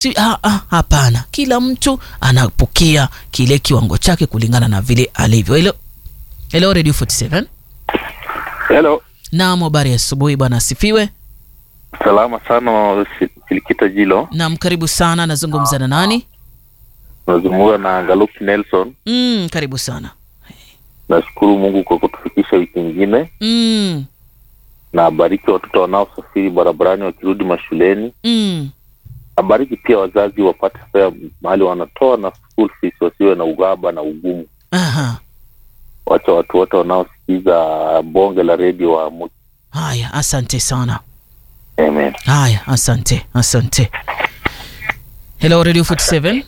Si, ah, ah, hapana, kila mtu anapokea kile kiwango chake kulingana na vile alivyo. Hello, hello Radio 47. Hello. Naam, habari ya asubuhi bwana, asifiwe. Salama sana Silikita Jilo. Naam, karibu sana. Nazungumza na nani? Nazungumza na Galuki Nelson. Mm, karibu sana. Nashukuru Mungu kwa kutufikisha wiki nyingine, Mm, na abariki watoto wanaosafiri barabarani wakirudi mashuleni. mm, Abariki pia wazazi wapate fea mahali wanatoa na school fees, wasiwe na ugaba na ugumu. aha. Wacha watu wote wanaosikiza bonge la redio waamuke. Haya, asante sana. Amen. Haya, asante, asante. Hello Radio 47.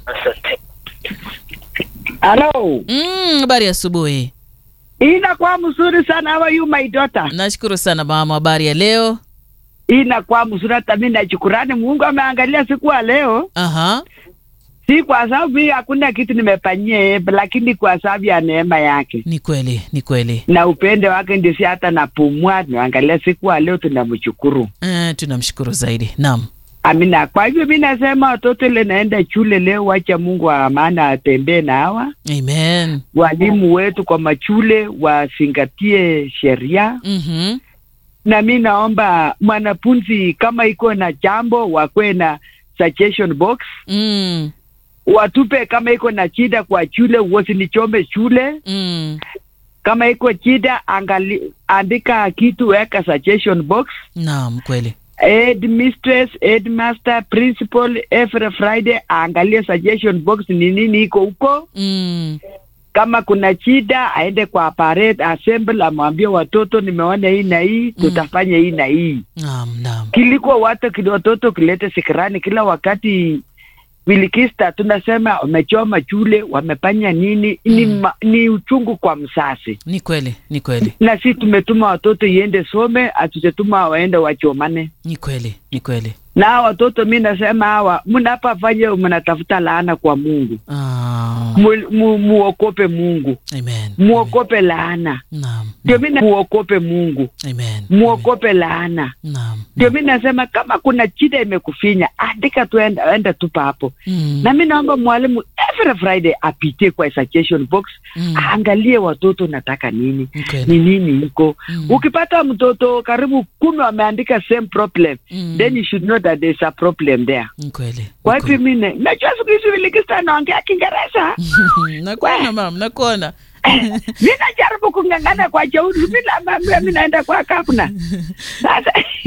Hello. Mm, habari ya asubuhi. Inakuwa mzuri sana. How are you my daughter? Nashukuru sana mama, habari ya leo? Inakuwa mzuri hata mimi nashukurani Mungu ameangalia siku ya leo. Aha. Si kwa sababu mimi hakuna kitu nimefanyia yeye, lakini kwa sababu ya neema yake Ni kweli, ni kweli. na upendo wake ndio si hata napumua. Tunaangalia siku ya leo, tunamshukuru. Eh, tunamshukuru zaidi. Naam. Amina. Kwa hivyo mimi nasema watoto ile naenda shule leo, wacha Mungu wa maana atembee na hawa Amen. walimu wetu kwa machule, wazingatie sheria Mhm. na mi naomba mwanafunzi kama iko na jambo wakwe na suggestion box Mm. watupe kama iko na shida kwa shule wasinichome shule Mm. kama iko shida angali andika kitu weka suggestion box Naam, kweli. headmistress headmaster principal every friday aangalie suggestion box ni nini iko huko Mm. kama kuna shida aende kwa parade assembly amwambie watoto nimeona hii na hii tutafanya hii na hii Naam, naam. kiliko watu kili watoto kilete sikirani kila wakati vilikista tunasema wamechoma chule wamefanya nini ni, ma, ni uchungu kwa msasi Ni kweli, ni kweli. na si tumetuma watoto iende some hatujatuma waende wachomane Ni kweli, ni kweli. na hawa watoto mi nasema hawa mnapafanya mnatafuta laana kwa mungu Ah, mu, mu, muokope mungu amen. muokope laana Naam. ndio mi na- muokope mungu Amen. muokope laana Naam. ndio mi nasema kama kuna shida imekufinya andika tu enda, enda tupa hapo Mm. na mi naomba mwalimu every friday apitie kwa suggestion box Mm. aangalie watoto nataka nini Ni kweli. ni nini iko Mm. ukipata mtoto karibu kumi wameandika same problem Mm. then you should know that there's a problem there Ni kweli. kwa Ni hivyo kweli. mine najua siku hizi vilikista naongea kiingereza Nakuona mam, nakuona. mi najaribu kung'ang'ana kwa jeuri mi naambia mi naenda kwa kapna sasa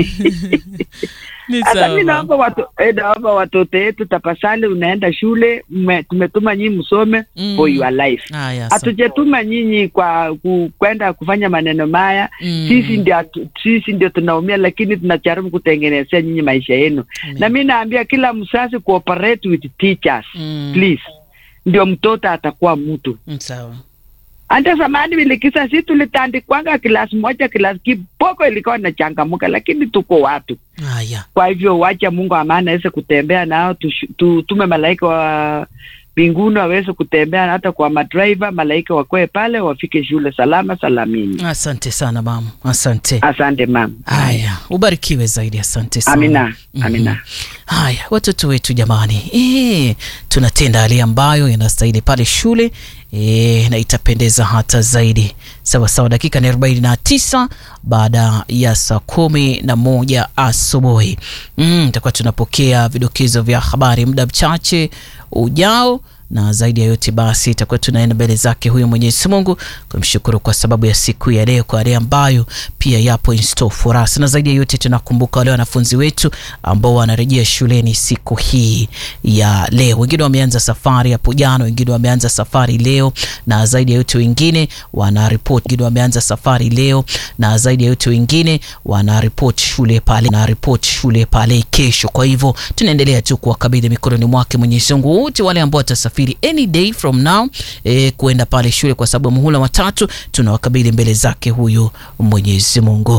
Ni Sasa sawa. mi mam. naomba watu, eh, naomba watoto yetu tafasali, unaenda shule mme, tumetuma nyinyi msome Mm. for your life. Haya, asante. Hatujatuma nyinyi kwa ku, kwenda kufanya maneno maya Mm. sisi ndio hatu- sisi ndio tunaumia, lakini tunajaribu kutengenezea nyinyi maisha yenu. Amen. Na mi naambia kila mzazi cooperate with teachers Mm. please, ndio mtoto atakuwa mtu. Mm, Sawa. Hata zamani vilikisa, si tulitandikwanga kilasi moja, kilasi kiboko ilikuwa inachangamuka, lakini tuko watu Haya. kwa hivyo wacha Mungu amana aweze kutembea nao, tush- tu- tume malaika wa mbinguni waweze kutembea hata kwa madriver, malaika wakoe pale wafike shule salama salamini. Asante sana mam, asante. Asante mama. Haya, ubarikiwe zaidi, asante sana. Amina, Mhm. amina. Haya, watoto wetu jamani, e, tunatenda hali ambayo inastahili pale shule e, na itapendeza hata zaidi. Sawa sawa, dakika ni arobaini na tisa baada ya saa kumi na moja asubuhi. Mm, tutakuwa tunapokea vidokezo vya habari muda mchache ujao na zaidi ya yote basi itakuwa tunaenda mbele zake huyo Mwenyezi Mungu kumshukuru kwa sababu ya siku ya leo, kwa yale ambayo pia yapo in store for us, na zaidi ya yote tunakumbuka wale wanafunzi wetu ambao wanarejea shuleni siku hii ya leo. Wengine wameanza safari hapo jana, wengine wameanza safari leo, na zaidi ya yote wengine wana report, wengine wameanza safari leo, na zaidi ya yote wengine wana report shule pale, na report shule pale kesho. Kwa hivyo tunaendelea tu kuwakabidhi mikononi mwake Mwenyezi Mungu wote wale ambao watasafiri any day from now eh, kuenda pale shule kwa sababu ya muhula watatu, tunawakabidhi mbele zake huyu Mwenyezi Mungu.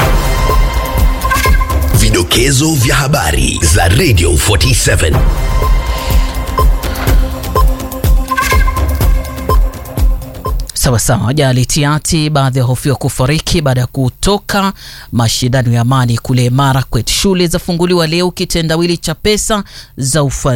Vidokezo vya habari za Radio 47. Sawa sawa. Ajali tiati, baadhi ya hofiwa kufariki baada ya kutoka mashindano ya amani kule Marakwet. Shule zafunguliwa leo, kitendawili cha pesa za ufadhili